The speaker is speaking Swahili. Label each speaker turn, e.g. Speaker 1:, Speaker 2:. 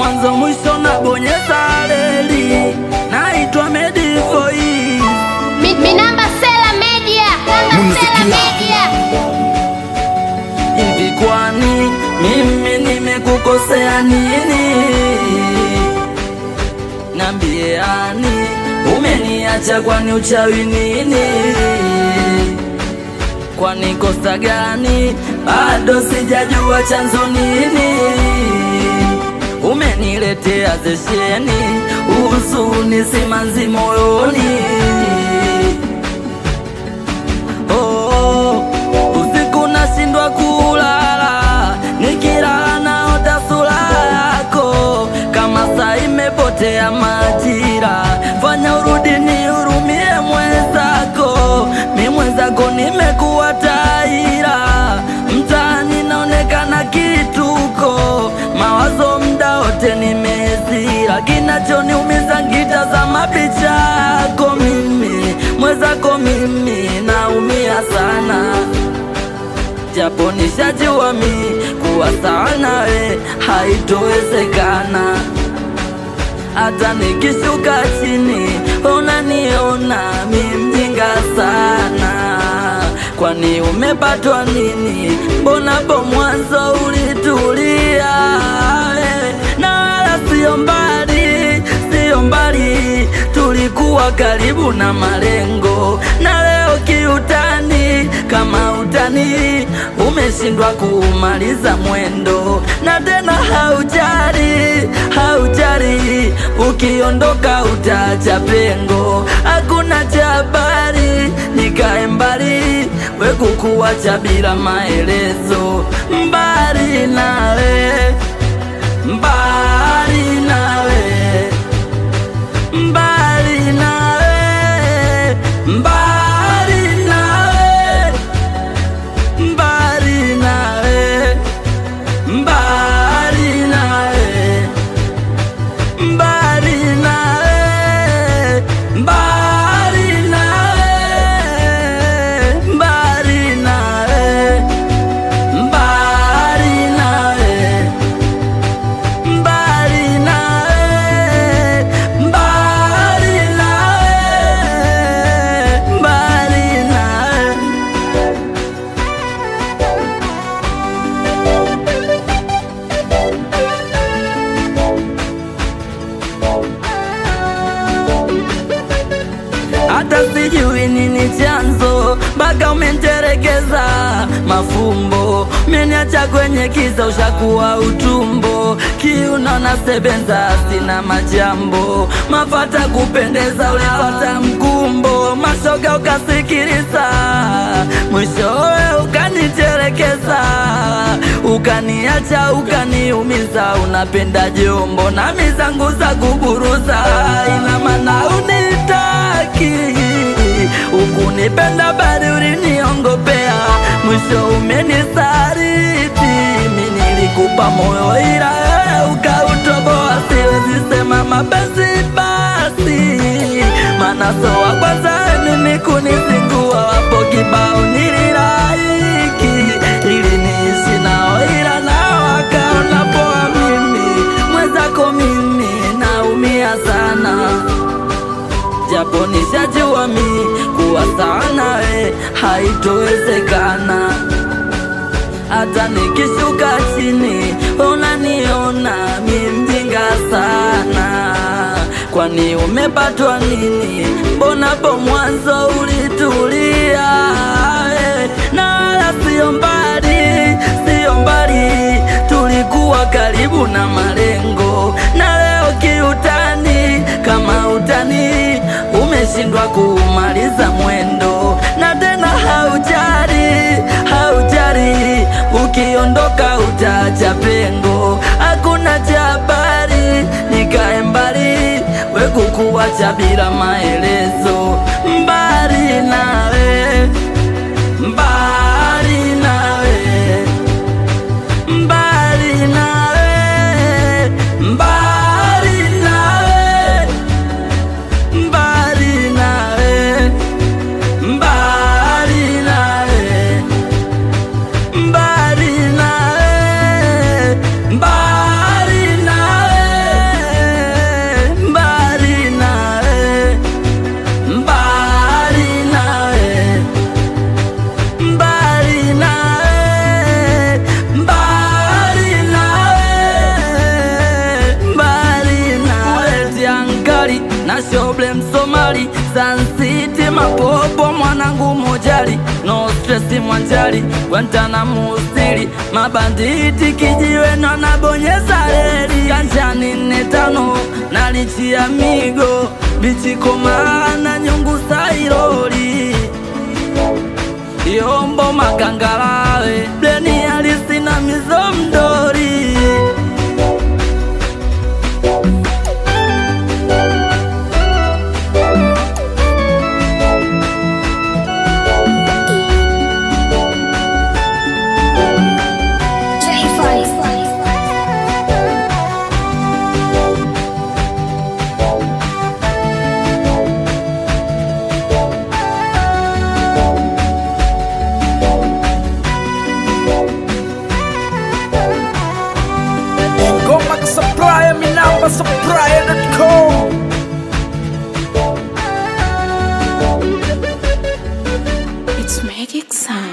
Speaker 1: mwanzo mwisho na bonyeza reli. Naitwa Medivoi.
Speaker 2: Mi, mi namba Sela Media. Namba Sela Media.
Speaker 1: Hivi kwani mimi nimekukosea nini? Nambiani umeniacha kwani uchawi nini? Kwani kosa gani? Bado sijajua chanzo nini. Umeniletea zesheni, huzuni simanzi moyoni. Oh, usiku nashindwa kulala, nikilala naota sura yako, kama saa imepotea majira. Fanya urudi nihurumie mwenzako, mi mwenzako nimekuwa taira, mtaani naonekana kituko, mawazo mda wote nimezira, kinachoniumiza nkitazama picha yako mimi mwenzako mimi naumia sana, japo nishajua mi kuwa sawa nawe haitowezekana. Hata nikishuka chini unaniona mi mjinga sana. Kwani umepatwa nini? Mbona po mwanzo ulitulia eh, na wala sio mbali, sio mbali, tulikuwa karibu na malengo, na leo kiutani, kama utani umeshindwa kumaliza mwendo, na tena haujari, haujari, ukiondoka utaacha pengo, hakuna cha habari, nikae mbali, we kukuacha bila maelezo, mbali nawe, mbali nawe mbali nawe, mbali nawe, mbali nawe, mbali nawe, mbali nawe, mbali nawe, mbali nawe, mbali nawe mbali nawe, mbali nawe, mbali nawe. hata sijui nini chanzo mpaka umenterekeza mafumbo, umeniacha kwenye kiza, ushakuwa utumbo, kiuno na sebenza, sina majambo, mafata kupendeza, ulipata mkumbo, mashoga ukasikiliza, mwishowe ukaniterekeza, ukaniacha, ukaniumiza, unapenda jombo na mizangu za kuburuza, ina maana unitaki ukunipenda bali uliniongopea, mwisho umenisaliti. Mi nilikupa moyo ila wewe ukautoboa, siwezi sema mapenzi basi, maana so wa kwanza mimi kunizingua, wapo kibao nililaiki ili niishi nao, ila nao wakaona poa. Mimi mwenzako mimi naumia sana japo nishajua mi kuwa sawa nawe haitowezekana. Hata nikishuka chini unaniona mi mjinga sana. Kwani umepatwa nini? Mbona po mwanzo ulitulia eh, na wala sio mbali, sio mbali, tulikuwa karibu na malengo, na leo kiutani, kama utani umeshindwa kumaliza mwendo, na tena haujari, haujari, ukiondoka utaacha pengo, hakuna cha habari, nikae mbali, we kukuacha bila maelezo, mbali nawe, mbali nawe mbali nawe, mbali nawe, mbali nawe, mbali nawe, mbali nawe, mbali nawe, shoble msomali Sun City mapopo mwanangu mojali no stress mwanjali Guantanamo stili mabanditi kijiwe na nabonyeza reli kanjani nne tano nalichia migo bichikomana nyungu sairoli yombo makangalawe bleni alisina mizo mdori
Speaker 3: Ngoma ka supplier, mi namba supplier.com
Speaker 4: It's Magic Sound.